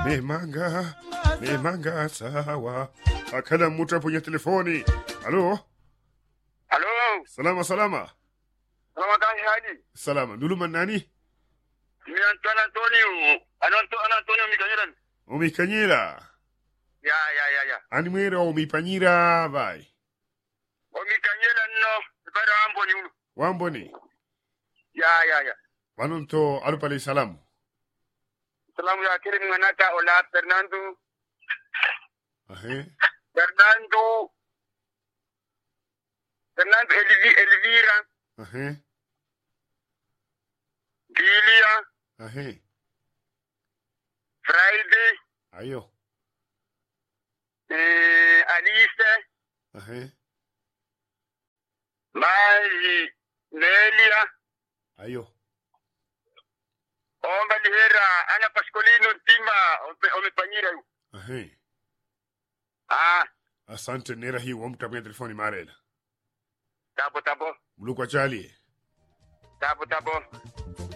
memanga memanga sawa akala mtu hapo kwenye telefoni halo Halo, salama salama kama kazi hadi. salama nduluma nani Mimi Antonio Antonio, Anto Antonio Mikanyira. umikanyira Ya ya ya ya. ani mwera umipanyira vai O Mikanyira no, bara ambo ni ulu. wamboni Ya ya ya. vanonto alupale salamu Salamu ya kile mwanata ola Fernando, ahe Fernando. Fernando Elvi, Elvira, ahe Gilia, ahe Friday, ayo eh, Alice, ahe Mari, Nelia, ayo Omba Lihera, Ana Pascolino Ntima, omepanyira yu. ahe Ah, asante nera hii wamta kwenye telefoni marela tabo tabo, mlukwa chali tabo tabo.